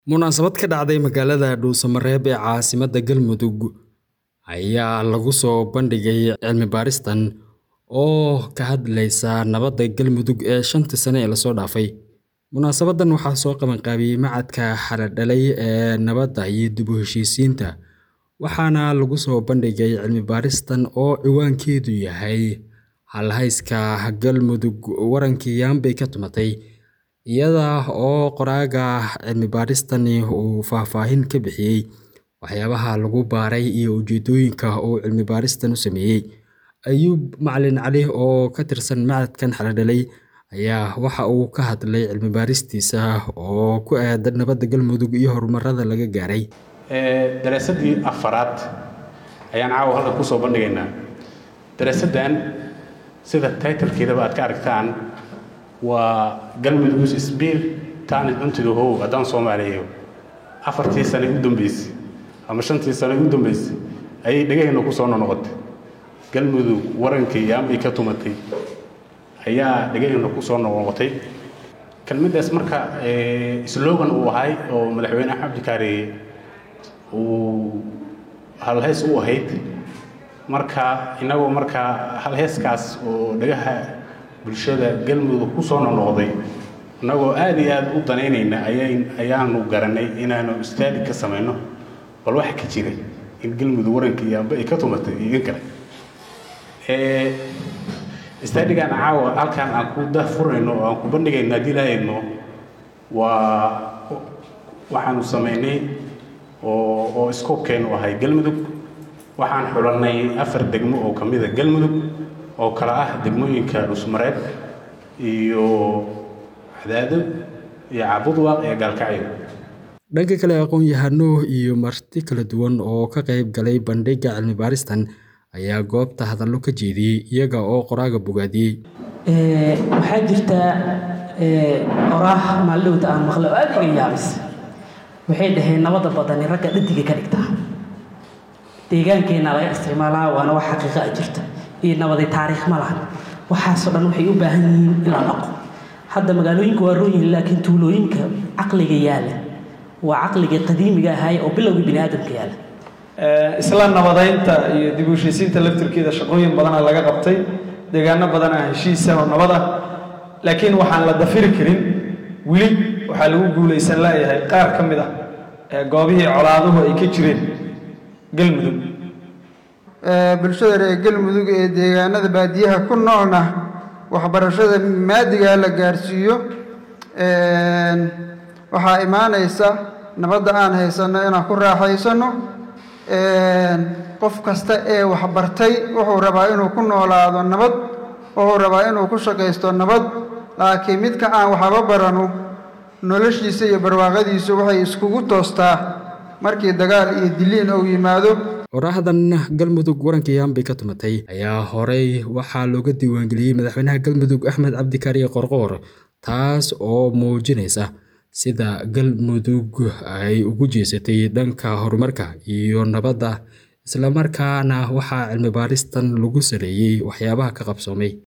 Munaasabad ka dhacday magaalada Dhuusamareeb ee caasimadda Galmudug ayaa lagu soo bandhigay cilmi-baaristan oo ka hadlaysa nabadda Galmudug ee shantii sano ee la soo dhaafay. Munaasabaddan waxaa soo qabanqaabiyey Machadka Xaladhalay ee Nabadda iyo Dib u Heshiisiinta, waxaana lagu soo bandhigay cilmi-baaristan oo ciwaankeedu yahay Hal-hayska Galmudug Warankii Yambey ka tumatay, iyada oo qoraaga cilmi-baaristani uu faahfaahin ka bixiyay waxyaabaha lagu baaray iyo ujeedooyinka uu cilmi-baaristan u sameeyay. Ayuub Macalin Cali oo ka tirsan Machadkan Xaladhalay ayaa waxa uu ka hadlay cilmi-baaristiisa oo ku aaddan nabadda Galmudug iyo horumarada laga gaaray. daraasaddii afaraad ayaan caawa halkan kusoo bandhigaynaa daraasaddan sida taytalkeedaba aad ka aragtaan waa galmudug's spear turned into the whole haddaan soomaaliyeeyo afartii sane u dambeysay ama shantii sane u dambeysay ayay dhegaheenna kusoo noqotay galmudug warankii yaambay ka tumatay ayaa dhegaheenna kusoo noqotay kelmaddaas marka slogan uu ahay oo madaxweyne axmed abdikaari uu halheys u ahayd marka inagoo markaa halheyskaas oo dhagaha bulshada galmudug kusoo noqnoqday innagoo aad iyo aad u danaynayna ayaanu garanay inaanu istaadi ka samayno bal waxa ka jiray in galmudug warankii yaamba ay ka tumatay iyo in kale istaadigan caawa halkaan aan ku dahfurayno oo aan ku bandhigayno haddii lahaydno waa waxaanu samaynay oo oo iskoobkeenu ahay galmudug waxaan xulannay afar degmo oo ka mida galmudug oo kala ah degmooyinka dhusmareeb iyo cadaado iyo cabudwaaq iyo gaalkacyo dhanka kale aqoon-yahano iyo marti kala duwan oo ka qayb galay bandhigga cilmi-baaristan ayaa goobta hadallo ka jeediyey iyaga oo qoraaga bogaadiyey waxaa jirta oraah maaldhowta aan maqle oo aad iga yaabis waxay dhaheen nabadda badani ragga dhadiga ka dhigtaa deegaankeenna laga isticmaalaa waana wax xaqiiqa a jirta iyo nabadi taariikh ma lahan waxaasoo dhan waxay u baahan yihiin in la dhaqo hadda magaalooyinka waa roon yihiin laakiin tuulooyinka caqliga yaala waa caqligii qadiimiga ahaay oo bilowgii bini aadamka yaala isla nabadaynta iyo dib u heshiisiinta laftirkeeda shaqooyin badana laga qabtay deegaano badana heshiisa oo nabad ah laakiin waxaan la dafiri karin weli waxaa lagu guulaysan laayahay qaar ka mid ah goobihii colaaduhu ay ka jireen galmudug bulshada reer galmudug ee deegaanada baadiyaha ku noolna waxbarashada maadigaa la gaarsiiyo waxaa imaanaysa nabadda aan haysanno inaan ku raaxaysanno qof kasta ee waxbartay wuxuu rabaa inuu ku noolaado nabad wuxuu rabaa inuu ku shaqaysto nabad laakiin midka aan waxba baranu noloshiisa iyo barwaaqadiisu waxay iskugu toostaa markii dagaal iyo diliin uu yimaado qoraaxdan galmudug warankii yambey ka tumatay ayaa horey waxaa looga diiwaangeliyey madaxweynaha galmudug axmed cabdikaariye qorqoor taas oo muujinaysa sida galmudug ay ugu jeesatay dhanka horumarka iyo nabadda islamarkaana waxaa cilmi-baaristan lagu saleeyey waxyaabaha ka qabsoomay